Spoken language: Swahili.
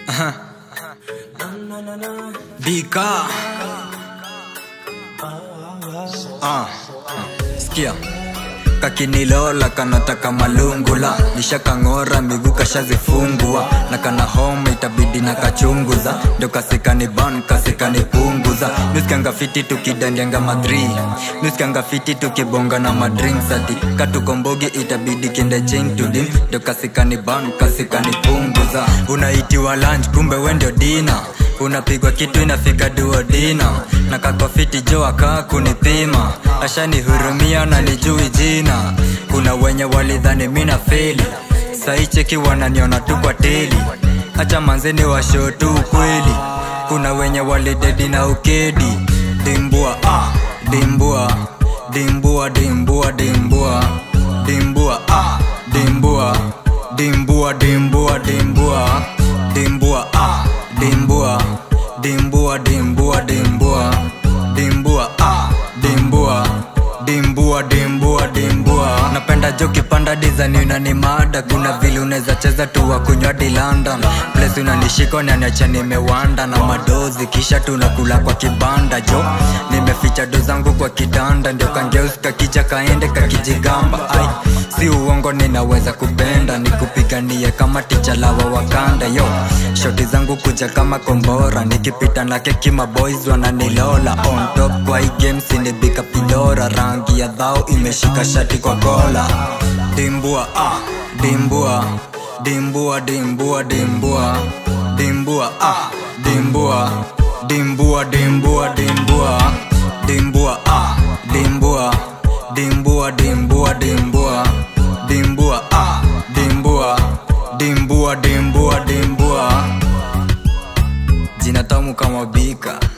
Aha. Bika. Ah. Sikia kakinilola kanataka malungula nishakang'ora miguu kashazifungua na kana homa itabidi na kachunguza ndo kasikani ban kasikani punguza nuskanga fiti tukidandianga madri nuskanga fiti tukibonga na madrinks ati katukombogi itabidi kende chain to dim ndo kasikani ban kasikani punguza unaitiwa lunch kumbe wendio dina unapigwa kitu inafika duodina na kakofiti jo akaa kunipima ashanihurumia na nijui jina kuna wenye walidhani mina feli saicheki wananiona tu kwa teli hacha manzeni washo tu ukweli kuna wenye walidedi na ukedi dimbua ah, dimbua dimbua dimbua dimbua dimbua ah, dimbua dimbua dimbua dimbua dimbua ah, dimbua dimbua dimbua dimbua dimbua ah, dimbua dimbua dimbua dimbua napenda jo kipanda dizani unani mada kuna vile unaweza cheza tu wa kunywa di london place unanishika unaniacha nimewanda na madozi kisha tunakula kwa kibanda jo nimeficha do zangu kwa kitanda ndio kangeuska kicha kaende kakijigamba ai si uongo ninaweza kupenda nikupiganie kama tichalawa wakanda yo shoti zangu kuja kama kombora nikipita na keki maboys wananilola on top kwa hii game sinibika pidora rangi ya dhao imeshika shati kwa kola dimbua ah dimbua dimbua dimbua dimbua dimbua ah dimbua dimbua dimbua dimbua dimbua ah dimbua dimbua dimbua dimbua dimbua ah dimbua dimbua dimbua dimbua jina tamu kama bika